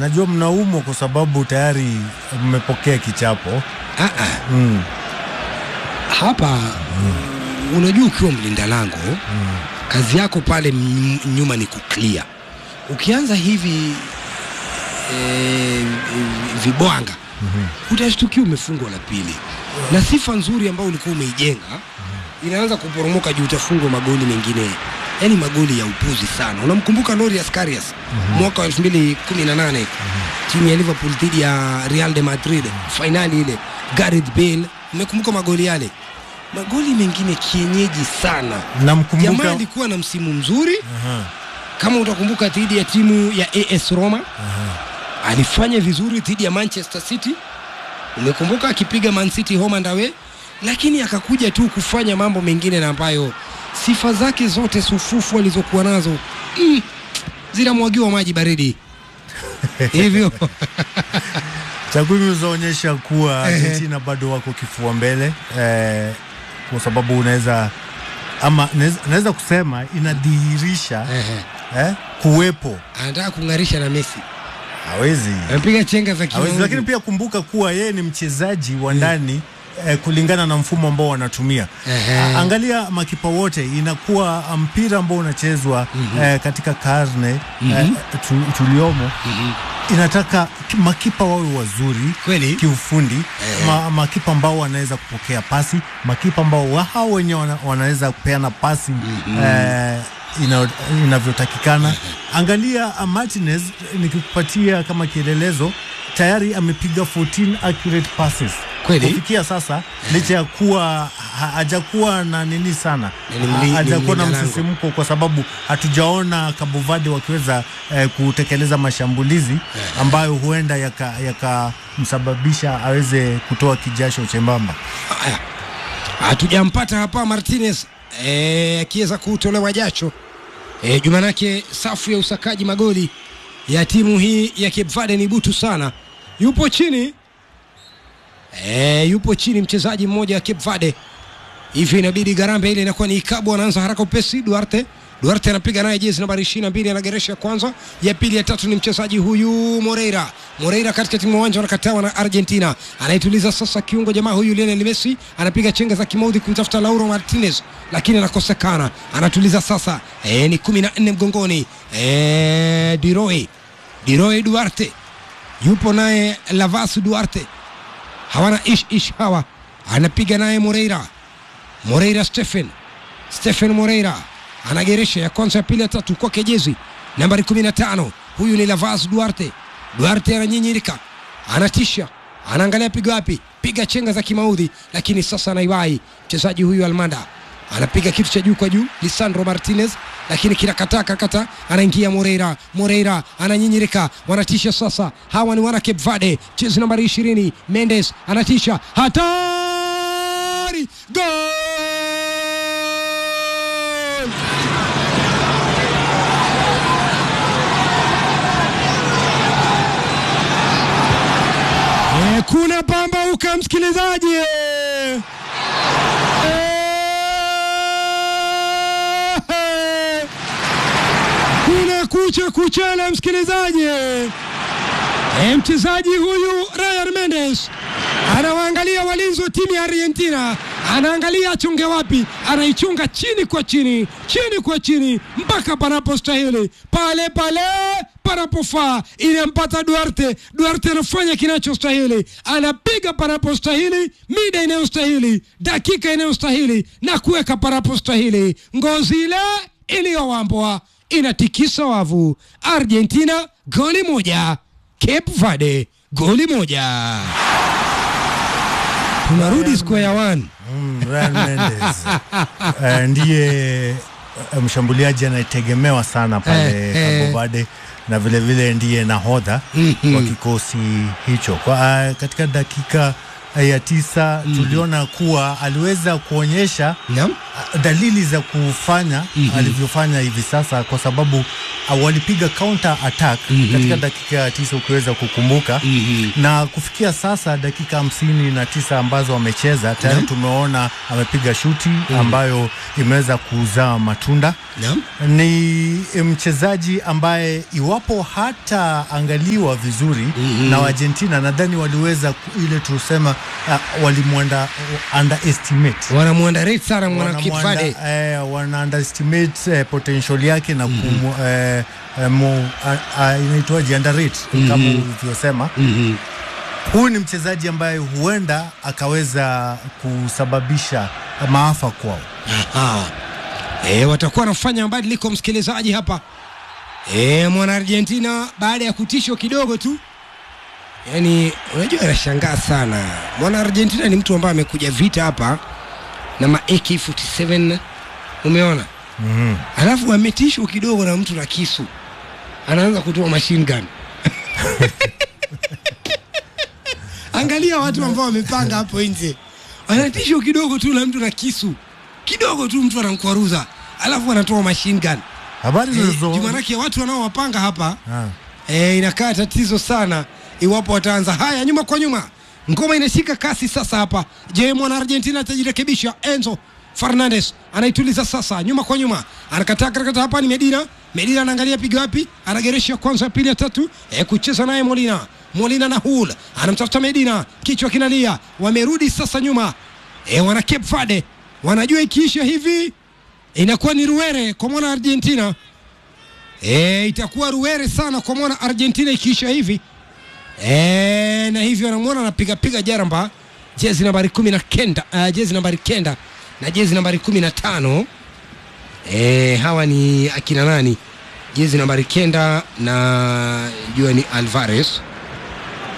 najua mnaumwa kwa sababu tayari mmepokea kichapo. Ah, ah. Mm. hapa unajua ukiwa mlinda lango kazi yako pale m- nyuma ni kuclear ukianza hivi e, vibwanga utashtukia umefungwa la pili na sifa nzuri ambayo ulikuwa umeijenga inaanza kuporomoka juu utafungwa magoli mengine yani magoli ya upuzi sana unamkumbuka Lorius Karius mwaka wa 2018 timu ya Liverpool dhidi ya Real de Madrid fainali ile Gareth Bale umekumbuka magoli yale magoli mengine kienyeji sana jamaa Namkumbuka alikuwa na msimu mzuri Aha, kama utakumbuka dhidi ya timu ya AS Roma aha. alifanya vizuri dhidi ya Manchester City. Umekumbuka akipiga Man City home and away, lakini akakuja tu kufanya mambo mengine na ambayo sifa zake zote sufufu alizokuwa nazo mm, zinamwagiwa maji baridi hivyo Takwimu zaonyesha kuwa Argentina bado wako kifua mbele eh, kwa sababu unaweza ama naweza- naweza kusema inadhihirisha eh, kuwepo anataka kung'arisha na Messi, hawezi amepiga chenga za hawezi, kimaudhi. lakini pia kumbuka kuwa yeye ni mchezaji wa ndani eh, kulingana na mfumo ambao wanatumia. Ehe. A- Angalia makipa wote, inakuwa mpira ambao unachezwa eh, katika karne eh, tu, tuliomo inataka ki- makipa wawe wazuri Kweli. kiufundi ma, makipa ambao wanaweza kupokea pasi, makipa ambao wa- hao wenyewe wana, wanaweza kupeana pasi eh, ina- inavyotakikana. Angalia uh, Martinez, nikikupatia kama kielelezo, tayari amepiga 14 accurate passes Kweli. kufikia sasa, licha ya kuwa ha- hajakuwa na nini sana, Ni mli- ni hajakuwa na mlinda lango. msisimko kwa sababu hatujaona Cabo Verde wakiweza eh, kutekeleza mashambulizi ambayo huenda yakamsababisha yaka aweze kutoa kijasho chembamba. Haya, hatujampata hapa Martinez eh, akiweza kutolewa jacho eh, jumanake safu ya usakaji magoli ya timu hii ya Cape Verde ni butu sana. Yupo chini eh, yupo chini mchezaji mmoja wa Cape Verde, hivyo inabidi Garambe ile inakuwa ni ikabu, anaanza haraka upesi. Duarte Duarte anapiga naye jezi nambari 22 anageresha ya kwanza, ya pili, ya tatu ni mchezaji huyu Moreira. Moreira katikati mwa uwanja wanakatawa na Argentina, anaituliza sasa kiungo jamaa huyu Lionel Messi, anapiga chenga za kimaudhi kumtafuta Lauro Martinez, lakini anakosekana. Anatuliza sasa, e, ni 14 mgongoni, e, Diroe Diroe Duarte yupo naye Lavas Duarte, hawana ish ish hawa, anapiga naye Moreira Moreira Stephen Stephen Moreira anageresha ya kwanza ya pili ya tatu kwake jezi nambari 15 huyu ni Lavaz Duarte Duarte ananyinyirika anatisha anaangalia piga wapi piga chenga za kimaudhi lakini sasa anaiwai mchezaji huyu Almanda anapiga kitu cha juu kwa juu Lisandro Martinez lakini kinakataa kakata anaingia Moreira Moreira ananyinyirika wanatisha sasa hawa ni wana Cape Verde jezi nambari 20 Mendes anatisha hatari gol Eh, kuna pambauka msikilizaji eh. Eh. kuna kucha kuchana msikilizaji eh, mchezaji huyu Ryan Mendes anawaangalia walinzi wa timu ya Argentina, anaangalia achunge wapi, anaichunga chini kwa chini, chini kwa chini, mpaka panapostahili, pale pale panapofaa, inampata Duarte. Duarte anafanya kinachostahili, anapiga panapostahili, mida inayostahili, dakika inayostahili, na kuweka panapostahili. Ngozi ile iliyowambwa inatikisa wavu. Argentina goli moja, Cape Verde goli moja. Tunarudi square one. Mm, Ryan Mendes Eh, ndiye eh, mshambuliaji anayetegemewa sana pale Eh, eh. Cabo Verde na vile vile ndiye nahodha Mhm. wa kikosi hicho. Kwa, eh, katika dakika eh, ya tisa tuliona kuwa aliweza kuonyesha Naam. ah, dalili za kufanya alivyofanya hivi sasa, kwa sababu uh, walipiga counter attack Mhm. katika dakika ya tisa ukiweza kukumbuka Mhm. na kufikia sasa dakika hamsini na tisa ambazo wamecheza tayari Naam. tumeona amepiga shuti ambayo imeweza kuzaa matunda Naam. ni mchezaji ambaye iwapo hata angaliwa vizuri Mhm. na Argentina nadhani waliweza ku- ile tusema uh, walimwanda underestimate wanamwandarate sana mwana Wanamwanda- Kipfade eh, wana underestimate eh, potential yake na kumu, eh, eh, mu- a- a- inaitwaje underrate kama ulivyosema Mhm. huyu ni mchezaji ambaye huenda akaweza kusababisha maafa kwao Aha. E, watakuwa wanafanya mabadiliko msikilizaji hapa e, mwana Argentina baada ya kutishwa kidogo tu yaani unajua anashangaa sana mwana Argentina ni mtu ambaye amekuja vita hapa na ma AK47 umeona mm-hmm. alafu ametishwa kidogo na mtu na kisu anaanza kutoa machine gun angalia watu ambao wamepanga hapo nje wanatishwa kidogo tu na mtu na kisu kidogo tu mtu anamkwaruza alafu anatoa machine gun habari Eh, zilizo juu manake watu wanaowapanga hapa Ah. e, inakaa tatizo sana iwapo wataanza haya nyuma kwa nyuma ngoma inashika kasi sasa hapa je mwana argentina atajirekebisha enzo fernandes anaituliza sasa nyuma kwa nyuma anakataa karakata hapa ni medina medina anaangalia piga wapi anageresha kwanza ya pili ya tatu e, kucheza naye molina molina na hul anamtafuta medina kichwa kinalia wamerudi sasa nyuma e, wana Cape Verde wanajua ikiisha hivi inakuwa ni ruere kwa mwana argentina E, itakuwa ruere sana kwa mwana Argentina ikiisha hivi e, na hivyo anamwona anapiga piga jaramba jezi nambari kumi na kenda uh, jezi nambari kenda na jezi nambari kumi na tano e, hawa ni akina nani? Jezi nambari kenda na jua ni Alvarez